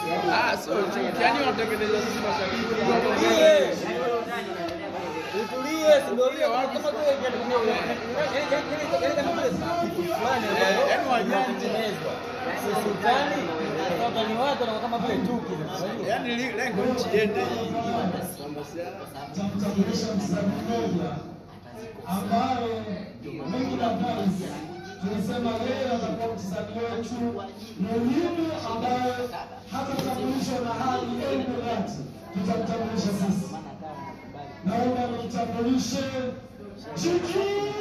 Ah, sio chuki. Yaani wanatengeneza sisi mashabiki. Utulie. Utulie, si ndio vile kama tu yaani kama vile kitu fulani ambacho yaani wajanja. kinatengenezwa. Sisi utani, sasa ni watu na kama vile chuki. unajua? Yaani li- lengo nchi iende hii. Mambo siasa. Tutamtambulisha msanii mmoja ambaye mimi na Prince tulisema yeye atakuwa mchezaji wetu muhimu ambaye hatatambulishwa na hali yoyote, tutamtambulisha sisi. Naomba nimtambulishe Chiki.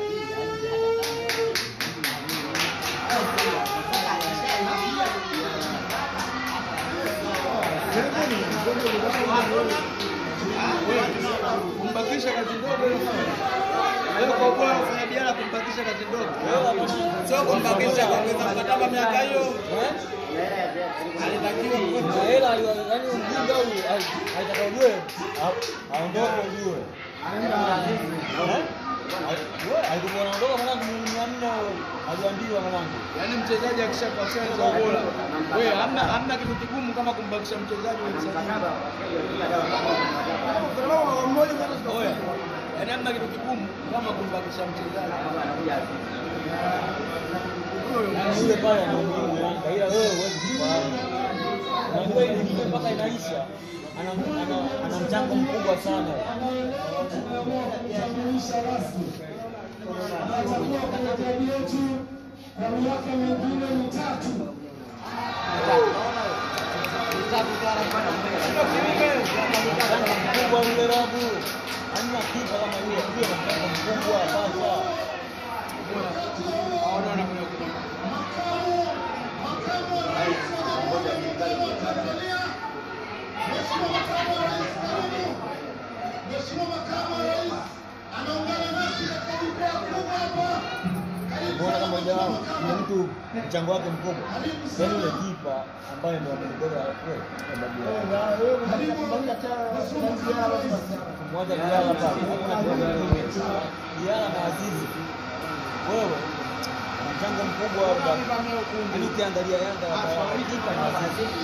Kumbakisha kazi ndogo wewe kwa kuwa unafanya biashara kumbakisha kazi ndogo. Sio kumbakisha kuongeza mkataba miaka hiyo. Alitakiwa Na hela aliwa- yaani mjinga huyu ali- alitaka ujue a- aondoke ujue. Eh? Wewe, alikuwa anaondoka mwanangu milioni mia nne aliambiwa mwanangu. Yaani mchezaji akishakuwa sasa bora. Wewe hamna hamna kitu kigumu kama kumbakisha mchezaji wa mchezaji. Oya. Yaani hamna kitu kigumu kama kumbakisha mchezaji. Yaani yule pale anaumia Yanga ila wewe huwezi kufahamu. Unajua ile ligi mpaka inaisha ana ana- ana mchango mkubwa sana. Tunatambulisha rasmi atakuwa kwenye klabu yetu kwa miaka mingine mitatu. Mchango mkubwa yule Rabu. Hamna kipa kama yule, yule ana mchango mkubwa sasa. Hawana wanakuja kuna Mheshimiwa Makamu wa Rais anaungana nasi katika jukwaa kubwa hapa. Mbona kama moja wao ni mtu mchango wake mkubwa. Yaani yule kipa ambaye ndio amembeba kweli. Mmoja Diala pale. Hakuna kipa mwingine. Diala na Azizi. Wewe ana mchango mkubwa wa Yaani ukiangalia Yanga ya kipa na Azizi.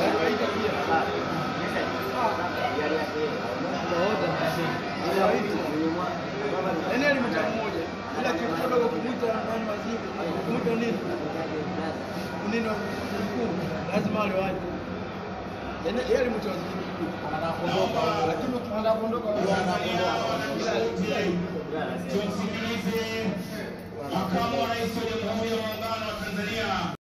Yaani alimta mmoja. Ila kitu kidogo kumwita nani waziri. Kumwita nini? Nini wa mkuu? Lazima wale waje. Yaani yeye alimta waziri mkuu. Anaondoka. Lakini ukitaka kuondoka wewe anaondoka. Tumsikilize makamu wa rais wa Jamhuri ya Muungano wa Tanzania